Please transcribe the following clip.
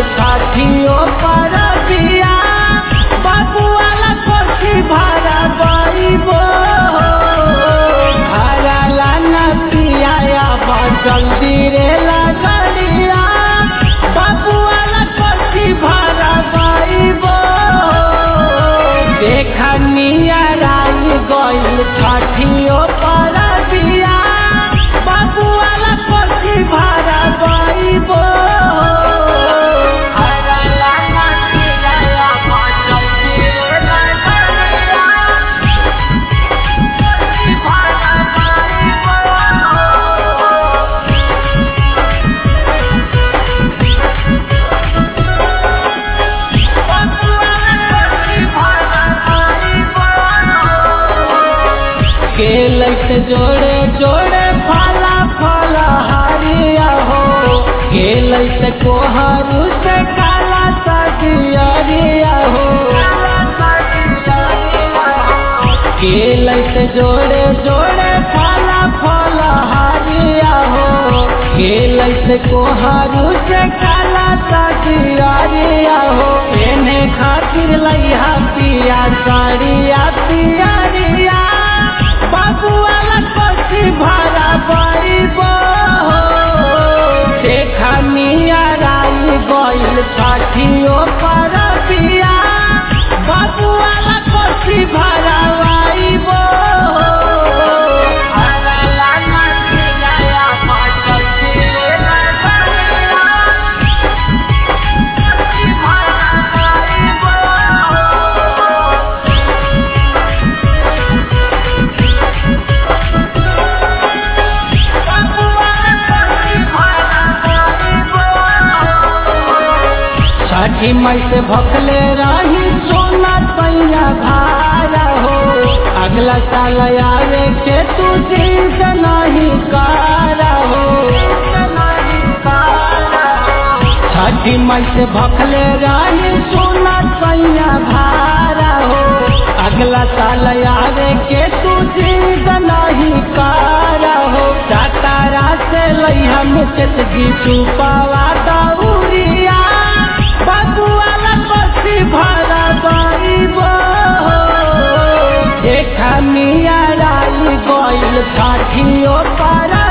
साथियों पर दिया बाबू वाला कोठी भाड़ा बाईबो भाड़ा लाना पिया बा जल्दी रे लगड़िया बाबू वाला कोठी भाड़ा बाईबो देखा नियराई गइल छठियो पर दिया बाबू वाला कोठी भाड़ा बाईबो भाड़ा लाना पिया बा जल्दी रे लगड़िया कोठी भाड़ा बाईबो केलट जोड़े जोड़े फला फला हरिया हो केलट कोहरू से काला सदियरिया हो केलट जोड़े जोड़े फला फला हरिया हो केलट कोहरू से काला सदियरिया हो एने खातिर लइहा पिया साड़िया पियरिया बाबू वाला कोठी भाड़ा बाईबो देखा नियराई गइल साथियों पर बिया बाबू वाला कोठी भाड़ा बाईबो भाड़ा लाना पिया बा जल्दी रे लगड़िया कोठी भाड़ा बाईबो छठी मई से भखले रही सोना पैया भारा हो अगला साल आवे के तू जीत नहीं कारा हो छठी मई से भखले रही सोना पैया भारा हो अगला साल आवे के तू जीत नहीं कारा हो सातारा से लइहा मुकेश गीतू पावा दौरिया बाबू वाला कोठी भाड़ा बाईबो देखा नियराई गइल साथियों पर